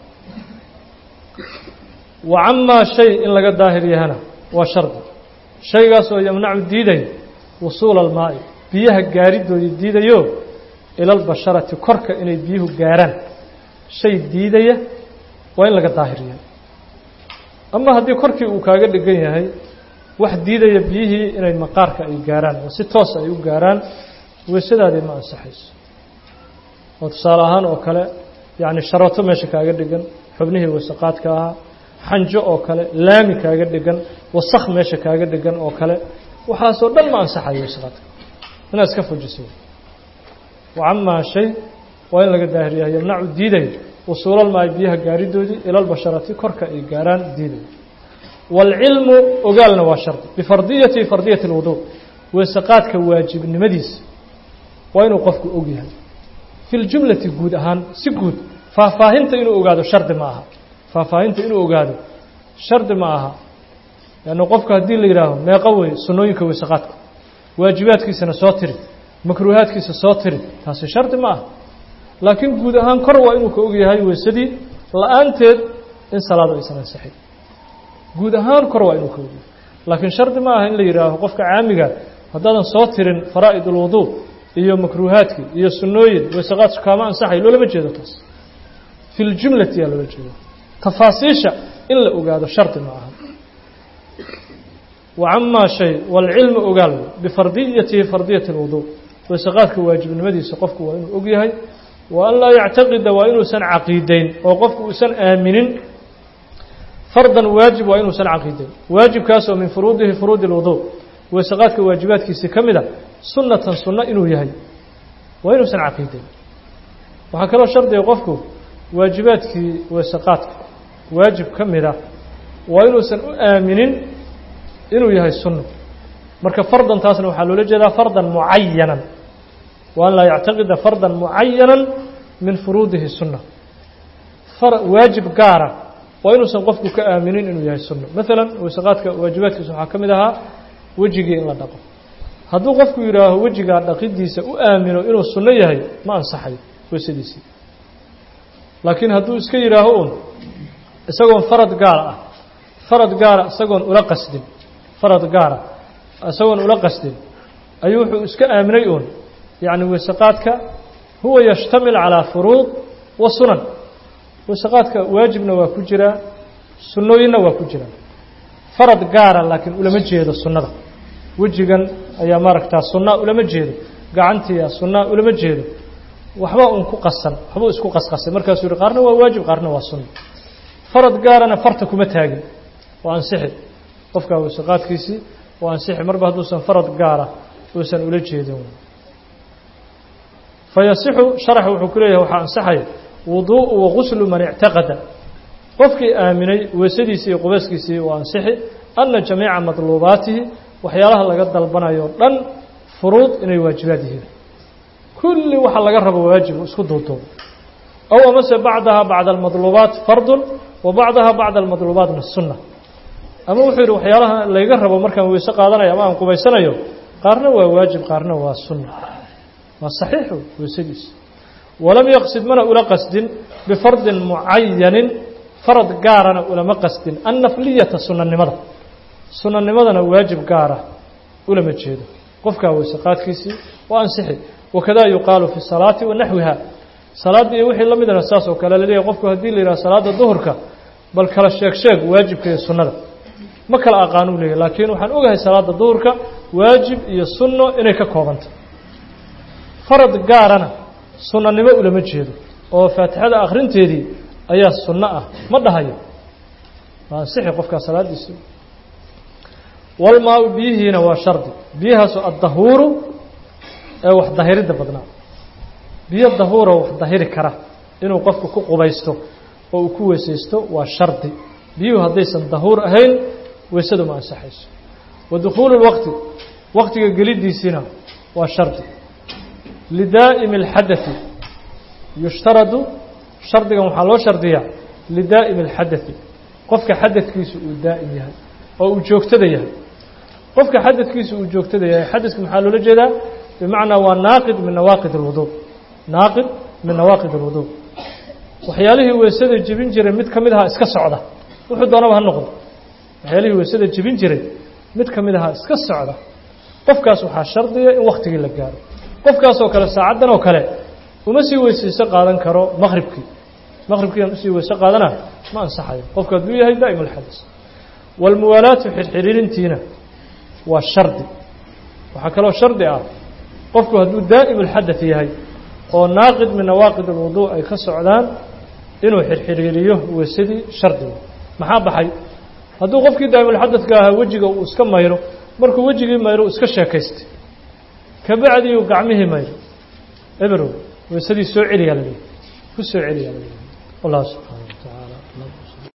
A: wa camaa shay in laga daahir yahana waa shardi shaygaas oo yamnacu diiday wusuula almaa'i biyaha gaaridoodii diidayo ilalbasharati korka inay biyuhu gaaraan shay diidaya waa in laga daahir yahay ama haddii korkii uu kaaga dhigan yahay wax diidaya biyihii inay maqaarka ay gaaraan oo si toosa ay u gaaraan weysadaadii ma ansaxayso oo tusaale ahaan oo kale yacni sharato meesha kaaga dhigan xubnihii wasaqaadka ahaa xanjo oo kale laami kaaga dhigan wasakh meesha kaaga dhigan oo kale waxaasoo dhan ma ansaxayo wasaqaadka inaad iska fujiso wacamaa shay waa in laga daahir yahay yamnacu diidayo wusuulalmaayo biyaha gaaridoodii ilalbasharati korka ay gaaraan diidayo waalcilmu ogaalna waa shardi bifardiyati fardiyati اlwudu weeseqaadka waajibnimadiisa waa inuu qofku og yahay fi ljumlati guud ahaan si guud faahfaahinta inuu ogaado shardi ma aha faahfaahinta inuu ogaado shardi ma aha leanna qofku haddii la yidhaaho meeqo wey sunnooyinka weeseqaadka waajibaadkiisana soo tiri makruuhaadkiisa soo tiri taasi shardi ma aha laakiin guud ahaan kor waa inuu ka og yahay weysadii la-aanteed in salaadu aysan ansixin guud ahaan kor waa inuu ka og yahay laakiin shardi ma aha in la yidhaaho qofka caamiga haddaadan soo tirin faraa'id ulwuduu iyo makruuhaadkii iyo sunnooyin weysaqaadku kaama ansaxay loolama jeedo taas fi ljumlati yaa loola jeeda tafaasiisha in la ogaado shardi ma aha wacamaa shay waalcilmu ogaal bifardiyatihi fardiyati اlwuduu weysaqaadka waajibnimadiisa qofku waa inuu og yahay wa an laa yactaqida waa inuusan caqiideyn oo qofku uusan aaminin fardan waajib waa inuusan caqiideyn waajibkaas oo min furuudihi furuudi اlwuduu weysaqaadka waajibaadkiisi ka mid a sunnatan sunno inuu yahay waa inuusan caqiideyn waxaa kaloo shardiga qofku waajibaadkii weysaqaadka waajib ka mid a waa inuusan u aaminin inuu yahay sunno marka fardan taasna waxaa loola jeedaa fardan mucayanan wa an laa yactaqida fardan mucayanan min furuudihi sunna waajib gaara waa inuusan qofku ka aaminin inuu yahay sunno maalan weysaqaadka waajibaadkiisa waxaa ka mid ahaa wejigii in la dhaqo hadduu qofku yidhaaho wejigaa dhaqidiisa u aamino inuu sunno yahay ma ansaxayo weysadiisii laakiin hadduu iska yidhaaho un isagoon farad gaar ah farad gaara isagoon ula qasdin farad gaara isagoon ula qasdin ayuu wuxuu iska aaminay uun yacni weysaqaadka huwa yashtamil calaa furuud wa sunan weysaqaadka waajibna waa ku jiraa sunnooyinna waa ku jiraa farad gaara laakiin ulama jeedo sunnada wejigan ayaa maaragtaa sunnaa ulama jeedo gacantiia sunnaa ulama jeedo waxba un ku qasan waxbuu isku qasqasay markaasuu yihi qaarna waa waajib qaarna waa sunna farad gaarana farta kuma taagin waa ansixi qofkaa weysaqaadkiisii waa ansixi marba hadduusan farad gaara uusan ula jeedin fayasixu sharax wuxuu ku leeyahay waxaa ansaxaya wuduu'u waguslu man ictaqada qofkii aaminay weysadiisii iyo qubayskiisii waa ansixi anna jamiica madluubaatihi waxyaalaha laga dalbanayo o dhan furuud inay waajibaad yihiin kulli waxa laga rabo waajibu isku duuduubo aw amase bacdaha bacda almadluubaat fardun wa bacdaha bacda almadluubaatna sunna ama wuxuu yidhi waxyaalaha layga rabo markaan weyse qaadanayo ama aan qubaysanayo qaarna waa waajib qaarna waa sunna waa saxiixu weysadiisa walam yaqsid mana ula qasdin bifardin mucayanin farad gaarana ulama qasdin annafliyata sunanimada sunanimadana waajib gaara ulama jeedo qofkaa weyse qaadkiisii waa ansixi wakadaa yuqaalu fi salaati wa naxwiha salaadda iyo wixii la midana saas oo kale laleeyahay qofku haddii la yidhaha salaadda duhurka bal kala sheeg sheeg waajibka iyo sunnada ma kala aqaanuu leeyahy laakiin waxaan ogahay salaadda duhurka waajib iyo sunno inay ka koobantay farad gaarana sunnanimo ulama jeedo oo faatixada akhrinteedii ayaa sunno ah ma dhahayo waa ansixi qofkaa salaaddiisii walmaa-u biyihiina waa shardi biyahaasu addahuuru ee wax dahiridda badnaa biyo dahuuro wax dahiri kara inuu qofku ku qubaysto oo uu ku weysaysto waa shardi biyuhu haddaysan dahuur ahayn weysadu ma ansaxayso wa dukhuulu lwaqti waqtiga geliddiisiina waa shardi lidaa'imi alxadati yushtaradu shardigan waxaa loo shardiyaa lidaa'imi alxadati qofka xadadkiisu uu daa'im yahay oo uu joogtada yahay qofka xadadkiisu uu joogtada yahay xadadka maxaa loola jeedaa bimacnaa waa naaqid min nawaaqid alwuduu naaqid min nawaaqid alwuduu waxyaalihii weysada jebin jiray mid ka mid ahaa iska socda wuxuu doonaba ha noqdo waxyaalihii weysada jebin jiray mid ka mid ahaa iska socda qofkaas waxaa shardiya in waktigii la gaaro qofkaasoo kale saacaddan oo kale uma sii weysayso qaadan karo maqhribkii maqhribkiiaan usii weyse qaadana ma ansaxayo qofku hadduu yahay daa'im alxadas waalmuwaalaatu xirxiriirintiina waa shardi waxaa kaloo shardi ah qofku hadduu daa'im alxadath yahay oo naaqid min nawaaqid alwuduu ay ka socdaan inuu xirxiriiriyo weysadii shardiga maxaa baxay hadduu qofkii daa'imulxadadka ahaa wejiga uu iska mayro markuu wejigii mayro uu iska sheekaystay kabacdiiuu gacmihii mayro eberow weysadii soo celiyaa la leeyahy ku soo celiyaa la leeyahy wallahu subxaana wa tacaala